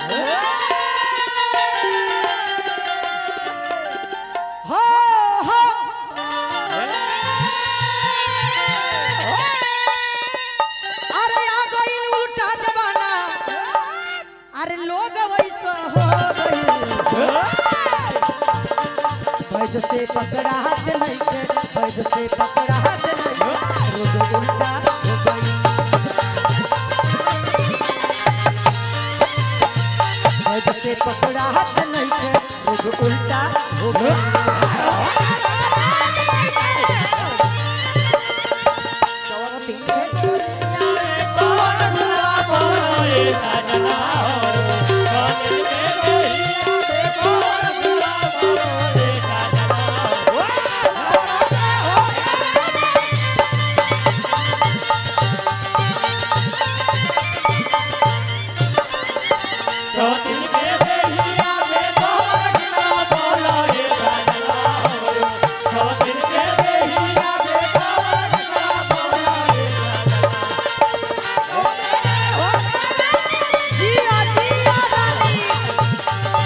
हो हो अरे आ गइल उल्टा जमाना अरे लोग वैसा हो गइल वैद से पकड़ा हाथ नहीं के वैद से पकड़ा हाथ नहीं रोज उल्टा हो गइल वैद से पकड़ा हाथ नहीं के रोज उल्टा हो गइल चौरती जिया जिया रानी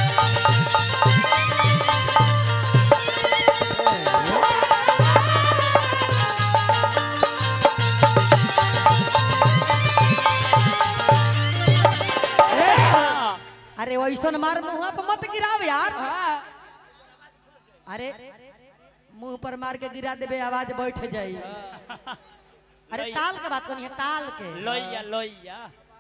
अरे वैसन मार मुंह पर मत गिराव यार अरे मुंह पर मार के गिरा देबे आवाज बैठ जाई अरे ताल के बात करिए ताल के लोइया लोइया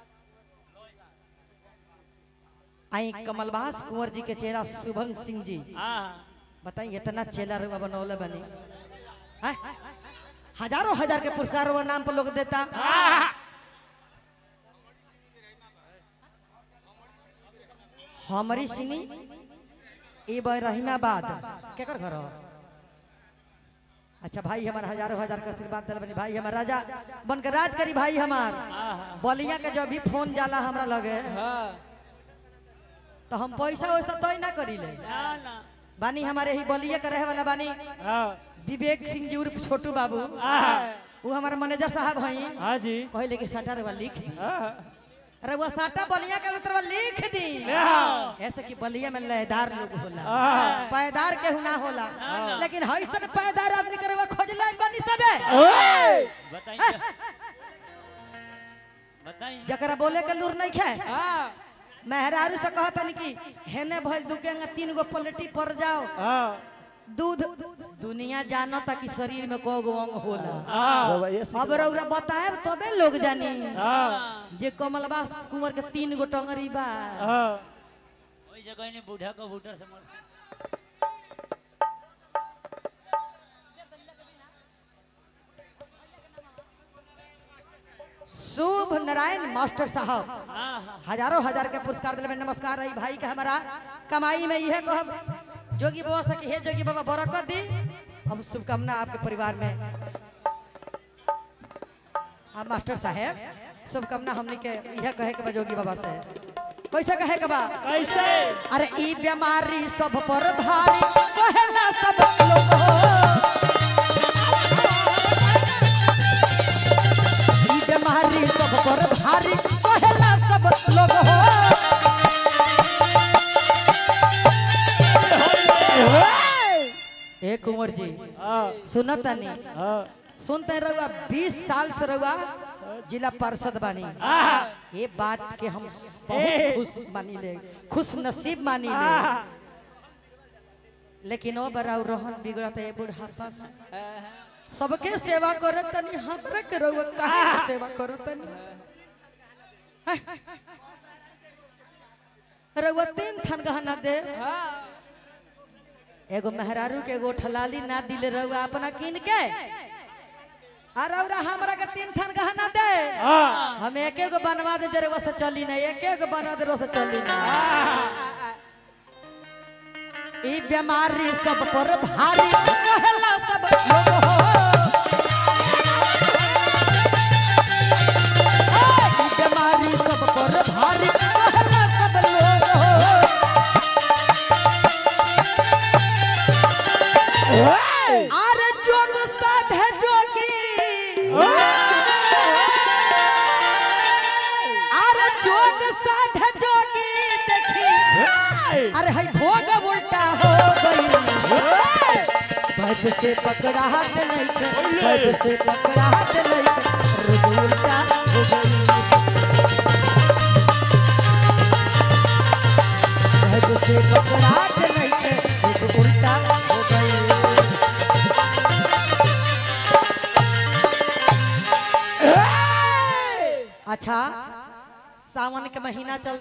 आई कमलवास कुंवर जी के चेहरा शुभम सिंह जी हाँ बताइए इतना चेला रुआ बनौले बनी हैं? हजारों हजार के पुरस्कार वो नाम पर लोग देता हमारी सिनी ए बह रहीमाबाद केकर घर हो? अच्छा भाई हमार हजारों हजार के आशीर्वाद दिल बनी भाई हमार राजा बन के राज करी भाई हमार बलिया के जब भी फोन जाला हमरा लगे तो हम पैसा वैसा तय ना करी ले ना ना बानी हमारे ही बलिया के रहे वाला बानी विवेक सिंह जी उर्फ छोटू बाबू वो हमारे मैनेजर साहब हैं हाँ जी कहले कि साटा रे लिख दी हाँ अरे वो साटा बलिया के उतर लिख दी ऐसे कि बलिया में लयदार लोग होला हाँ। पैदार के ना होला लेकिन हईसन पैदार आदमी करे वो खोज लाइन बनी सबे बताइए बताइए जकरा बोले के लूर नहीं खे मेहरारू से कहतन कि हेने भइल दुकेंगा तीन गो पलटी पड़ जाओ हाँ दूध दुनिया जानता कि शरीर में को गो अंग होला हाँ अब रौरा बताए तबे लोग जानी हाँ जे कमलबा कुंवर के तीन गो टंगरी बा हाँ वही जगह ने बूढ़ा को बूढ़ा से मर शुभ नारायण मास्टर साहब हाँ हाँ हजारों हजार के पुरस्कार दिले में नमस्कार रही भाई के हमारा कमाई में यह कहब जोगी बाबा से कि हे जोगी बाबा बरकत दी हम शुभकामना आपके परिवार में हाँ मास्टर साहेब शुभकामना हमने के यह कहे के बा जोगी बाबा से कैसे कहे के बा कैसे अरे ई बीमारी सब पर भारी कहेला सब लोग हो ई बीमारी सब पर भारी कहेला सब लोग हो ए कुंवर जी हाँ सुनता नहीं हाँ सुनते रहुआ 20 साल से रहुआ जिला पार्षद बानी ये बात के हम बहुत खुश मानी ले खुश नसीब मानी ले लेकिन ओ बड़ा रोहन बिगड़त है बुढ़ापा में सबके सेवा करत तनी हमरा के रहुआ काहे के सेवा करत तनी रहुआ तीन थन गहना दे एगो मेहरारू के एगो ठलाली ना दिले रहुआ अपना किन के अरे औरा हमरा के तीन थन गहना दे हाँ हम एक एक बनवा दे जरे से चली नहीं एक एक बनवा दे से चली नहीं ई बीमारी सब पर भारी कहला सब लोग हो ए, ई बीमारी सब पर भारी कहला सब लोग हो अरे जोग साधे जोगी अरे जोग साध जोगी अरे है भोग उल्टा हो गई भद से पकड़ा हाथ नहीं के भद से पकड़ा हाथ नहीं के रोज उल्टा हो गई भद से पकड़ा हाथ नहीं के रोज उल्टा हो गई अच्छा सावन के महीना चल